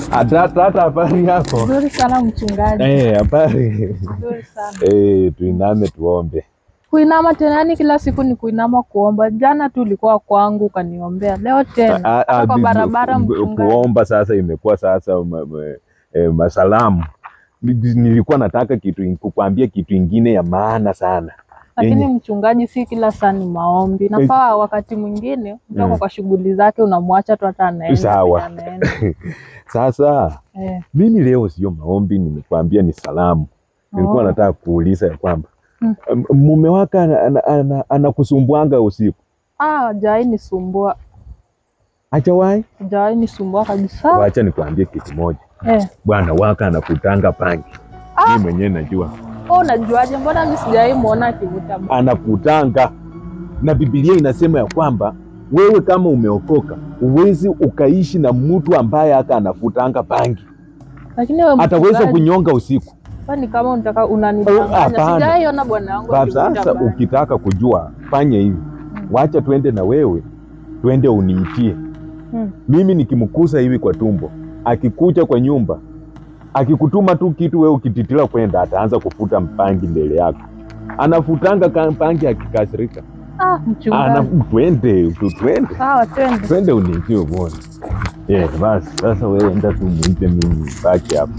Hata hata habari yako? Nzuri sana mchungaji. Eh, habari. Nzuri sana. Eh, tuiname tuombe. Kuinama tena, yani kila siku ni kuinama kuomba. Jana tu ulikuwa kwangu ukaniombea, leo tena Ah, ah, hata kwa bi- barabara ku- mchungaji. Kuomba sasa imekuwa sasa ma, ma, eh, masalamu. Ni- Nilikuwa nataka kitu kukwambia kitu ingine ya maana sana. Lakini yenye- mchungaji, si kila saa ni maombi. Nafaa wakati mwingine mtu ako Mm. kwa shughuli zake, unamwacha tu hata anaenda Sawa. penye anaenda. Sasa Eh, mimi leo sio maombi, nimekwambia ni salamu. Nilikuwa Oh. nataka kuuliza ya kwamba Mm. m- mume wako anakusumbuanga ana, ana, anakusumbuanga usiku, ah, hajawahi nisumbua, hajawahi? hajawahi nisumbua kabisa. Wacha nikwambie kitu moja, Eh, bwana wako anakutanga pangi. Ah. Mimi mwenyewe najua wewe unajuaje? Mbona mimi sijawahi muona akivuta bangi? anakutanga, na Biblia inasema ya kwamba wewe kama umeokoka uwezi ukaishi na mtu ambaye aka anafutanga pangi, Lakini wewe ataweza mchungaji, kunyonga usiku. kwani kama unataka Oh, unanidanganya? hapana. Sijawahi ona bwana wangu Ba- akivuta Sasa bangi. ukitaka kujua, fanya hivi, wacha twende na wewe, twende uniitie Hmm. mimi nikimkusa hivi kwa tumbo, akikuja kwa nyumba, akikutuma tu kitu, wewe ukititila kwenda, ataanza kufuta mpangi mbele yako. Anafutanga ka- mpangi akikasirika. Ah, Ana, mchungaji. twende tu, twende Sawa, twende. twende uniitie uone. Yeah, basi sasa wewe enda tu muite, mimi baki hapo.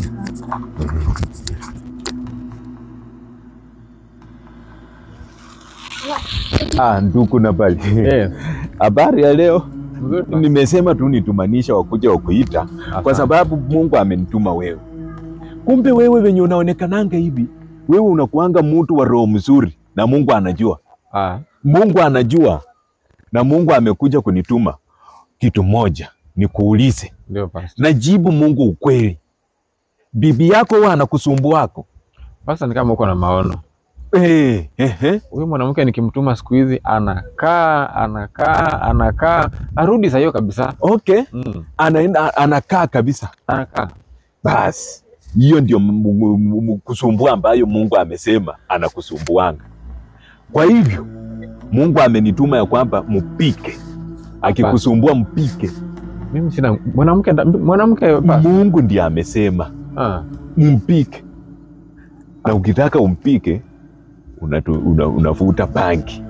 Ah, ndugu na bali Eh, habari ya leo mzuri basi. nimesema tu nitumanisha wakuja wakuita kwa Asante. sababu Mungu amenituma wewe. Kumbe wewe venye unaonekananga hivi, wewe unakuanga mtu wa roho mzuri, na Mungu anajua, Ah, Mungu anajua, na Mungu amekuja kunituma kitu moja, nikuulize, ndio pastor. najibu Mungu ukweli. Bibi yako huwa anakusumbuako? Pastor ni kama uko na maono. Eh, ehe. Huyu mwanamke nikimtuma siku hizi anakaa anakaa anakaa arudi saa hiyo kabisa. Okay, Mm, anaenda anakaa kabisa. anakaa. Basi hiyo ndio m- m- m- kusumbua ambayo Mungu amesema anakusumbuanga. Kwa hivyo Mungu amenituma ya kwamba mpike, akikusumbua mpike. Mimi sina mwanamke nda- mwanamke pastor. Mungu ndiye amesema Ah, mpike, na ukitaka umpike unatu, una, unavuta bangi.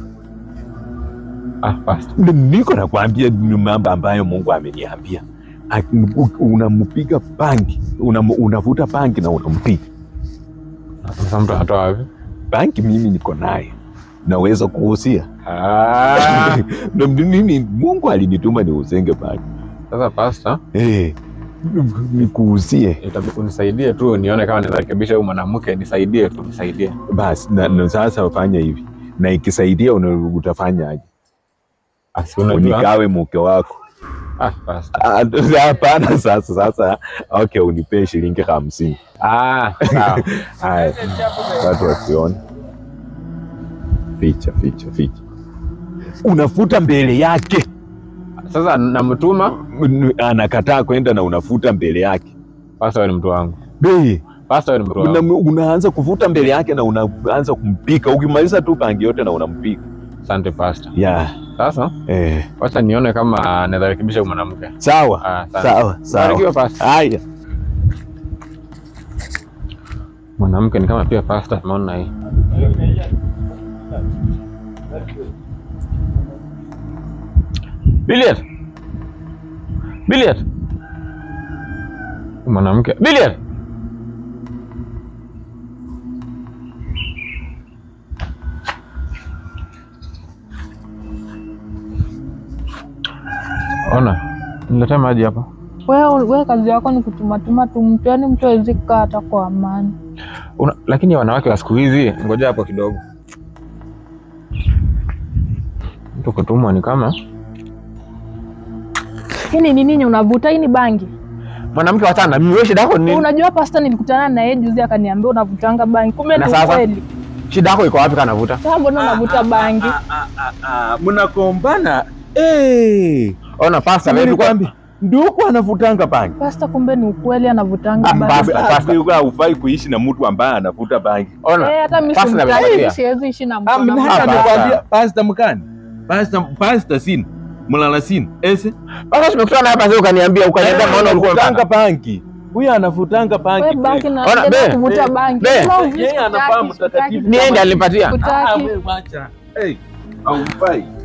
ah pastor. N- Niko nakwambia ni mambo ambayo Mungu ameniambia. Ak- u- Unampiga bangi, unam- unavuta bangi na unampiga Sasa mtu anatoa wapi? bangi. Mimi niko naye, naweza kuhusia Ah, Na mimi Mungu alinituma niusenge bangi sasa pastor, eh, nikuhusie itabidi unisaidie tu nione kama ninarekebisha huyu mwanamke, nisaidie tu, nisaidie. basi. Na, na sasa fanya hivi, na ikisaidia una- utafanya aje? Asi unajua. Unikawe mke wako? Ah, pastor. Ah, Hapana. Sasa sasa, okay, unipee shilingi hamsini. Ah, sawa. Haya, watu wasione. Ficha, ficha, ficha. Unafuta mbele yake, Sasa namtuma N- anakataa kwenda na unafuta mbele yake. pastor, wewe ni mtu wangu. Bei, Pastor, wewe ni mtu una, wangu. unaanza kufuta mbele yake na unaanza kumpika. Ukimaliza tu bangi yote na unampika. Asante pastor. Yeah. Sasa Eh, wacha nione kama naweza rekebisha huyu mwanamke. sawa. Ah, asante. Sawa, sawa. Barikiwa pastor. Haya. Mwanamke ni kama pia pastor, maona hii. Billiard. Billiard. Mwanamke. Billiard. Ona, niletee maji hapa. Wewe wewe kazi yako ni kutumatuma tu mtu, yaani mtu hawezi kukaa hata kwa amani. Una, lakini wanawake wa siku hizi, ngoja hapo kidogo. Mtu kutumwa ni kama Hii ni nini yenye unavuta? Hii ni bangi. mwanamke wachana. Mimi wewe shida yako ni nini? Unajua pasta, nilikutana na yeye juzi akaniambia unavutanga bangi, kumbe Na ni sasa? ukweli. Shida yako iko wapi kana navuta? Sasa mbona unavuta bangi? Mnakombana. Eh. Ona pasta wewe tulikuwa Nilikwambia ndugu anavutanga bangi. Pasta, kumbe ni ukweli anavutanga Ah, bangi. basta. Basi hufai kuishi na mtu ambaye anavuta bangi. ona. Eh, hata mimi Pasta simtaki, nakupatia. siwezi ishi na mtu Ah, mimi anavuta hata basta. bangi. nikwambia pasta mkani. Pasta pasta sina. mlalasini ese Basi tumekutana hapa sasa ukaniambia ukaniambia maana ulikuwa anafutanga unataka. banki huyu anafutanga We banki banki na Ona, naendelea be, kuvuta be, banki. be. Kama uvuti Yeye sitaki, anafahamu sitaki, mtakatifu. sitaki. Niende alinipatia. Kutaki. Ah, wewe wacha. Hey, haufai